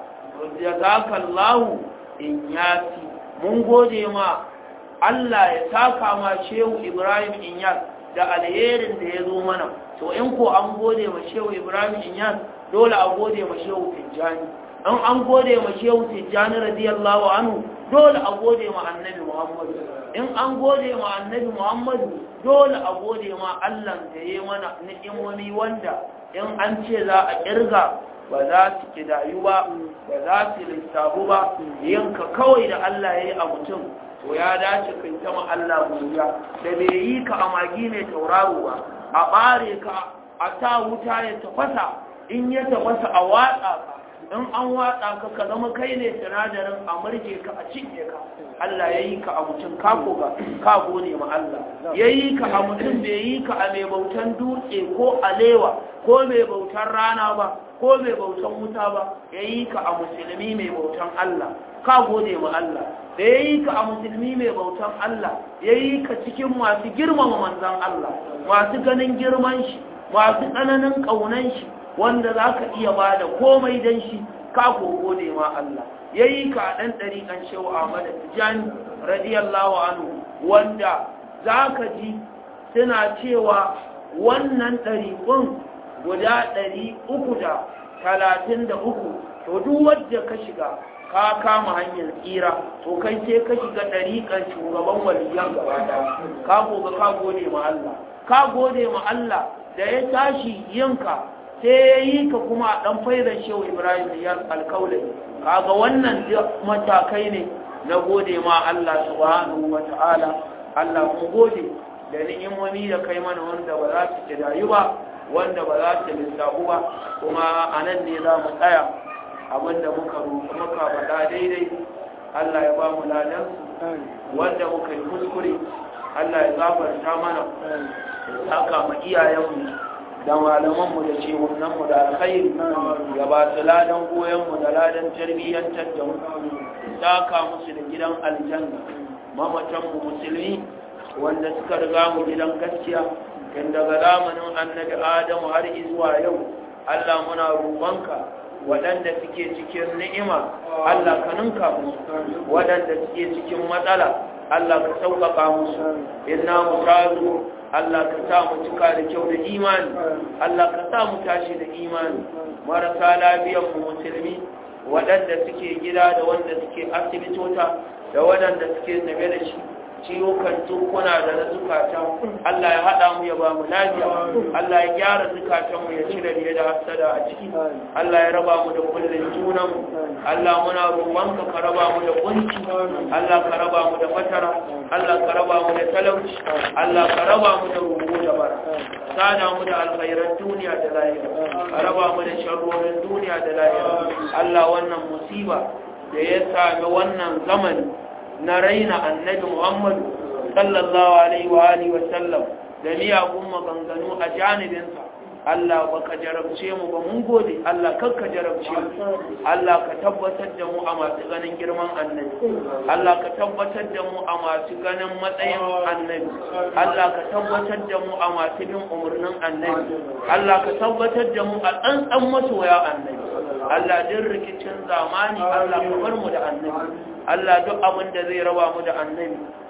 jazakallahu in yasi mun gode ma Allah ya saka ma Shehu Ibrahim Inyas da alherin da ya zo mana to in ko an gode ma Shehu Ibrahim Inyas dole a gode ma Shehu Tijjani in an gode ma Shehu Tijjani radiyallahu anhu dole a gode ma Annabi Muhammad in an gode ma Annabi Muhammad dole a gode ma Allah da ya mana ni'imomi wanda in an ce za a kirga ba za su kidayu ba ba za su lissafu ba yanka kawai da Allah ya yi a mutum to ya dace kai ta ma Allah godiya da bai yi ka a magi mai tauraro ba a bare ka a ta wuta ya tafasa in ya tafasa a watsa ka in an watsa ka ka zama kai ne sinadarin a murje ka a cinye ka Allah ya yi ka a mutum ka koga ka gode ma Allah ya yi ka a mutum bai yi ka a mai bautan dutse ko alewa ko mai bautan rana ba ko mai bautan wuta ba ya yi ka a musulmi mai bautan Allah ka gode ma Allah da ya yi ka a musulmi mai bautan Allah ya yi ka cikin masu girmama manzan Allah masu ganin girman shi masu tsananin ƙaunan shi wanda za ka iya ba da komai don shi ka gode ma Allah ya yi ka ɗan ɗariƙan shehu Ahmad Tijani radiyallahu anhu wanda za ka ji suna cewa wannan ɗariƙun guda ɗari uku da talatin da uku to duk wadda ka shiga ka kama hanyar tsira to kai sai ka shiga ɗariƙar shugaban waliyan gaba ɗaya ka goga ka gode ma Allah ka gode ma Allah da ya tashi yinka sai ya yi ka kuma a ɗan faizar shehu ibrahim ya alkaulai kaga wannan matakai ne na gode ma Allah subhanahu wa ta'ala Allah mu gode da ni'imomi da kai mana wanda ba za su kidayu ba wanda ba za su lissafu ba kuma a nan ne za mu tsaya abinda muka roƙi muka faɗa daidai Allah ya ba mu ladan wanda muka yi kuskure Allah ya gafarta mana ya saka ma iyayenmu da malamanmu da cewunanmu da alkhairi ya ba su ladan goyonmu da ladan tarbiyyantar da mu saka musu da gidan aljanna mamatanmu musulmi wanda suka riga mu gidan gaskiya tun daga zamanin annabi adamu har zuwa yau Allah muna roƙonka waɗanda suke cikin ni'ima Allah ka ninka musu waɗanda suke cikin matsala Allah ka sauƙaƙa musu inna mutazu Allah ka sa mu cika da kyau da imani Allah ka sa mu tashi da imani marasa lafiyar mu musulmi waɗanda suke gida da wanda suke asibitota da waɗanda suke tafe da shi ciwukan tukuna da na zukata Allah ya haɗa mu ya ba mu lafiya Allah ya gyara zukatan mu ya cire riya da hasada a ciki Allah ya raba mu da kullun junan mu Allah muna roƙonka ka raba mu da kunci Allah ka raba mu da fatara Allah ka raba mu da talauci Allah ka raba mu da rubu da bara sada mu da alkhairan duniya da lahira ka raba mu da sharrorin duniya da lahira Allah wannan musiba da ya sami wannan zamani na raina annabi Muhammadu sallallahu alaihi wa alihi wa sallam da miyagun maganganu a janibinsa Allah baka jarabce mu ba mun gode Allah kakka jarabce mu Allah ka tabbatar da mu a masu ganin girman annabi Allah ka tabbatar da mu a masu ganin matsayin annabi Allah ka tabbatar da mu a masu bin umarnin annabi Allah ka tabbatar da mu a tsantsan masoya annabi Allah din rikicin zamani Allah ka bar mu da annabi Allah duk abin da zai raba mu da annabi ko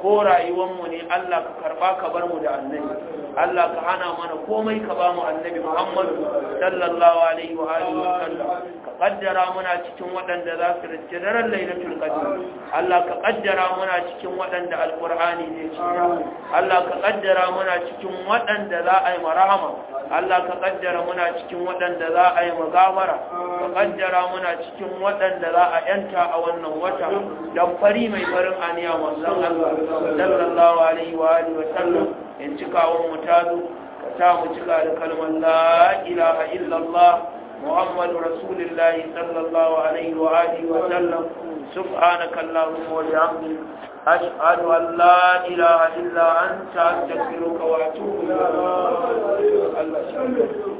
ko rayuwanmu ne Allah ka karba ka bar mu da annabi Allah ka hana mana komai ka ba mu annabi Muhammad sallallahu alaihi wa alihi wa sallam ka kaddara muna cikin waɗanda za su rinci daren lailatul qadr Allah ka kaddara muna cikin waɗanda alqur'ani ne ci Allah ka kaddara muna cikin waɗanda za a yi marhama Allah ka kaddara muna cikin waɗanda za a yi magabara ka kaddara muna cikin waɗanda za a yanta a wannan wata dan fari mai farin aniya manzon Allah sallallahu alaihi wa alihi wa sallam in cikawon mu tazo ka ta mu cika da kalmar la ilaha illallah muhammadu rasulullahi sallallahu alaihi wa alihi wa sallam subhanaka allahumma wa bihamdika ashhadu an la ilaha illa anta astaghfiruka wa atubu ilayk Allah